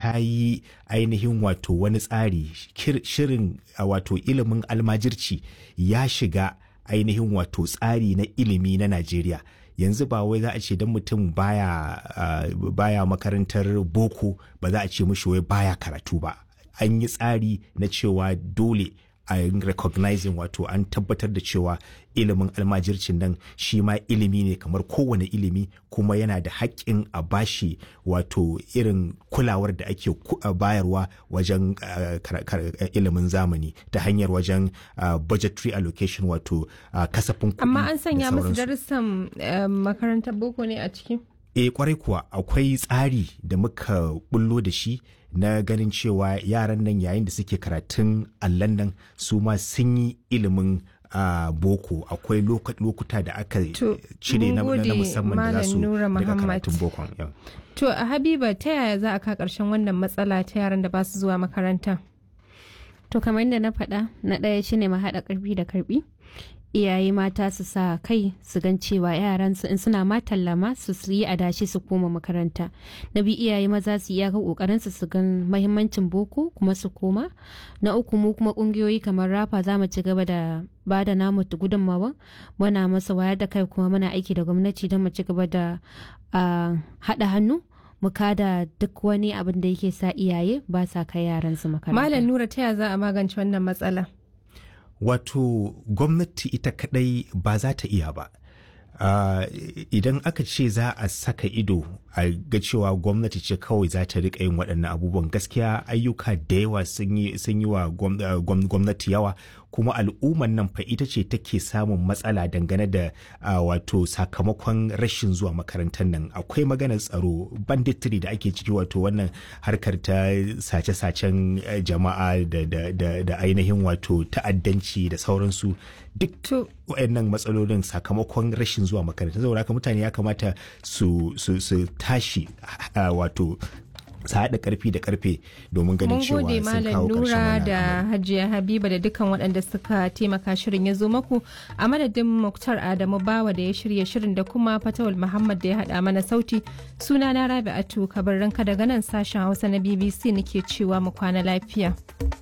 ta yi ainihin wato wani tsari shirin wato ilimin almajirci ya shiga ainihin wato tsari na ilimi na Najeriya. yanzu ba wai za a ce don mutum baya, uh, baya makarantar boko ba za a ce mushi wai baya karatu ba an yi tsari na cewa dole a recognizing wato an tabbatar da cewa ilimin almajircin nan shi ma ilimi ne kamar kowane ilimi kuma yana da haƙƙin a bashi wato irin kulawar da ake bayarwa wajen ilimin zamani ta hanyar wajen budgetary allocation wato kasafin kuɗi amma an sanya musu darussan makarantar boko ne a ciki e kwarai kuwa akwai tsari da muka bullo da shi na ganin cewa yaran nan yayin da suke karatun allan nan su ma sun yi ilimin uh, boko akwai lokuta da aka cire na, na musamman da za su daga karatun bokon yeah. to a habiba ta yaya za a ka karshen wannan matsala ta yaran da ba su zuwa makaranta to kamar yadda na faɗa na ɗaya shine ma haɗa ƙarfi da karɓi iyaye mata su sa kai su gan cewa yaran su in suna ma tallama su su yi adashi su koma makaranta na biyu iyaye maza su iyaka kokarin su su gan mahimmancin boko kuma su koma na uku mu kuma kungiyoyi kamar rafa za mu ci gaba da ba da namu gudunmawa muna masa wayar da kai kuma muna aiki da gwamnati don mu ci gaba da haɗa hannu mu kada duk wani abin da yake sa iyaye ba sa kai yaran su makaranta malam nura ta ya za a magance wannan matsala wato gwamnati ita kadai ba za ta iya ba uh, idan aka ce za a saka ido a ga cewa gwamnati ce kawai za ta rika yin waɗannan abubuwan gaskiya ayyuka da yawa sun yi wa gwamnati yawa kuma al'umman nan fa ita ce take samun matsala dangane da uh, wato sakamakon rashin zuwa makarantar nan akwai maganar tsaro banditry da ake ciki wato wannan harkar ta sace-sacen jama'a da, da, da, da ainihin wato ta'addanci da sauransu duk waɗannan matsalolin sakamakon rashin zuwa makaranta saboda haka mutane ya kamata su, su, su tashi uh, wato su haɗa ƙarfi da ƙarfe domin ganin cewa sun kawo ƙarshen Nura da Hajiya Habiba da dukkan waɗanda suka taimaka shirin ya zo maku a madadin Muktar Adamu Bawa da ya shirya shirin da kuma Fatawul Muhammad da ya haɗa mana sauti suna na Rabi'atu Kabarranka daga nan sashen Hausa na BBC nake cewa mu kwana lafiya.